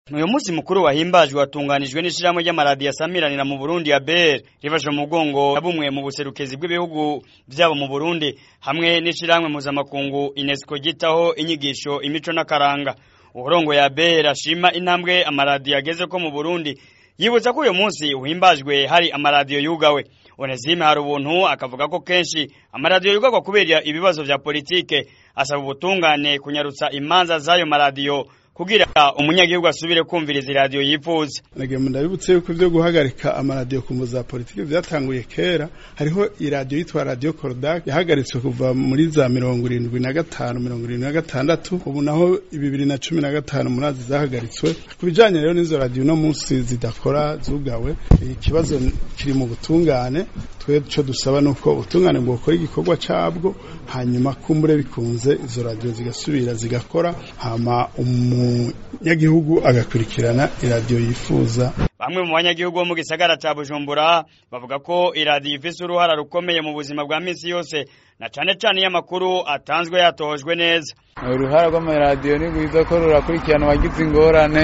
uyu munsi mukuru wahimbajwe watunganijwe n'ishirahamwe ry'amaradiyo asamiranira mu Burundi ya BR rifashe mu mugongo na bumwe mu buserukezi bw'ibihugu vyabo mu Burundi hamwe n'ishirahamwe mpuzamakungu UNESCO gitaho inyigisho imico n'akaranga uburongo ya BR ashima intambwe amaradiyo ageze ko mu Burundi yibutsa ko uyu munsi uhimbajwe hari amaradiyo yugawe Onesime hari ubuntu akavuga ko kenshi amaradiyo yugagwa kubera ibibazo vya politike asaba ubutungane kunyarutsa imanza z'ayo maradiyo kugira umunyagihugu asubire kumviriza iradiyo yifuza nagenda ndabibutse yuko ibyo guhagarika amaradiyo ku za politiki byatanguye kera hariho iradiyo yitwa radiyo korodake yahagaritswe kuva muri za mirongo irindwi na gatanu mirongo irindwi na gatandatu ubu naho bibiri na cumi na gatanu murazi zahagaritswe ku bijyanye rero n'izo radiyo uno munsi zidakora zugawe ikibazo kiri mu butungane twe icyo dusaba ni uko ubutungane bwokora igikorwa cyabwo hanyuma kumbure bikunze izo radiyo zigasubira zigakora hama umunyagihugu agakurikirana iradiyo yifuza bamwe mu banyagihugu bo mu gisagara ca Bujumbura bavuga ko iradiyo ifise uruhara rukomeye mu buzima bwa misi yose na cane cane iyo amakuru atanzwe yatojwe neza uruhara rw'amaradiyo ni rwiza ko rurakurikirana abagize ingorane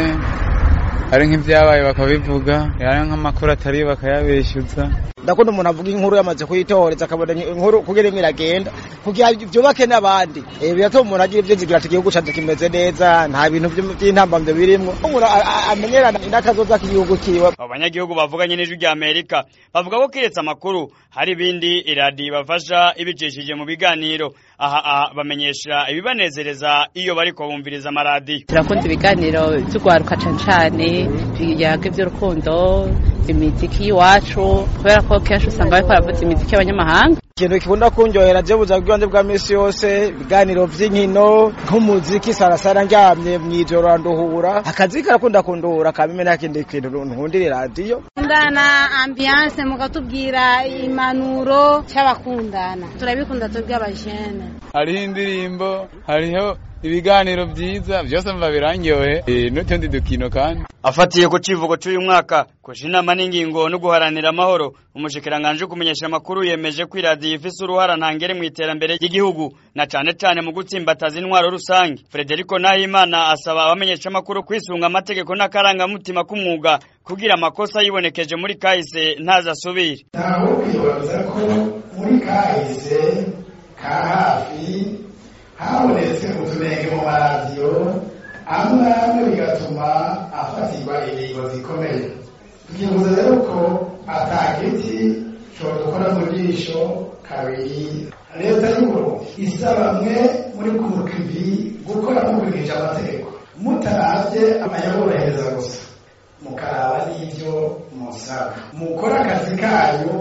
ari nk'ibyabaye bakabivuga ari nk'amakuru atari bakayabeshyuza ndakunda umuntu avuga inkuru yamaze kuyitoreza akabona inkuru kugira imwe iragenda kugira byubake n'abandi biratuma umuntu agira ibyo zigira ati igihugu cyacu kimeze neza nta bintu by'intambamyo birimo umuntu amenyerana n'akazoza k'igihugu kiwe abo banyagihugu bavuganye n'ijwi rya amerika bavuga ko kiretse amakuru hari ibindi iradiyo ibafasha ibicishije mu biganiro aha bamenyesha ibibanezereza iyo bariko bumviriza amaradiyo turakunda ibiganiro by'urwaruka cane cane biyaga iby'urukundo imiziki y'iwacu kubera ko kenshi usanga bariko baravuza imiziki y'abanyamahanga ikintu kikunda kunjohera je buzima bw'ibanze bwa misi yose ibiganiro vy'inkino nk'umuziki sarasara ndyamye mw'ijoro randuhura akazi karakunda kunduhura kamime nta kindi kintu nkundira iradiyo kundana ambiance mukatubwira impanuro c'abakundana turabikunda twebwe abajene hariho indirimbo hariho ibiganiro vyiza vyose mva birangyohe n'utundi dukino kandi afatiye ku civugo c'uyu mwaka kuja inama n'ingingo no guharanira amahoro umushikiranganje kumenyesha amakuru yemeje ko iradiyo ifise uruhara ntangere mu iterambere ry'igihugu na cane cane mu gutsimbataza intwaro rusange Frederico Nahimana asaba abamenyesha amakuru kwisunga amategeko n'akarangamutima k'umwuga kugira amakosa yibonekeje muri kahise ntazasubire ntawe kwibaza ko muri kahise ka hafi habonetse utunenge mu maradiyo amwe amwe bigatuma afatirwa ingingo zikomeye tukibuza rero ko atagiti shobora gukora mu jisho kabiri leta y'uburundi isaba mwe muri kumukivi gukora mukurikije amategeko mutaravye amayaborohereza gusa mukaraba n'ivyo musaba mukore akazi kanyu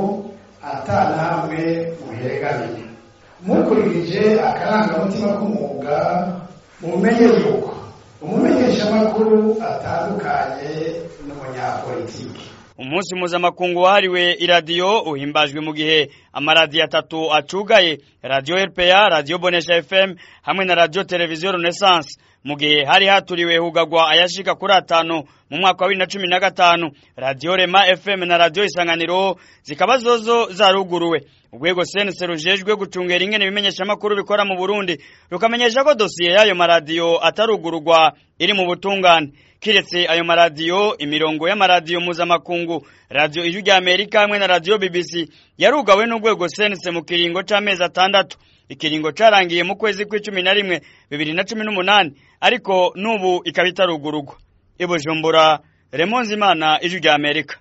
atanamwe muheregamiye mukurikije akarangamutima k'umwuga mumenye yuko umumenyeshamakuru atandukanye n'umunyapolitiki umunsi mpuzamakungu wahariwe iradiyo uhimbajwe mu gihe amaradiyo atatu acugaye radiyo rpa radiyo bonesha fm hamwe na radiyo televiziyo renaissance mu gihe hari haturiwe hugagwa ayashika kuri atanu mu mwaka wa bibiri na cumi na gatanu radiyo rema fm na radiyo isanganiro zikaba zozo zaruguruwe urwego sense rujejwe gucungera ingene ibimenyeshamakuru bikora mu burundi rukamenyesha ko dosiye y'ayo maradiyo atarugururwa iri mu butungane kiretse ayo maradiyo imirongo y'amaradiyo mpuzamakungu radiyo ijwi rya amerika hamwe na radiyo bbc yarugawe n'urwego sense mu kiringo c'amezi atandatu ikiringo carangiye mu kwezi kw'icumi na rimwe bibiri na cumi n'umunani ariko n'ubu ikaba itarugururwa i bujumbura remonzimana ijwi rya amerika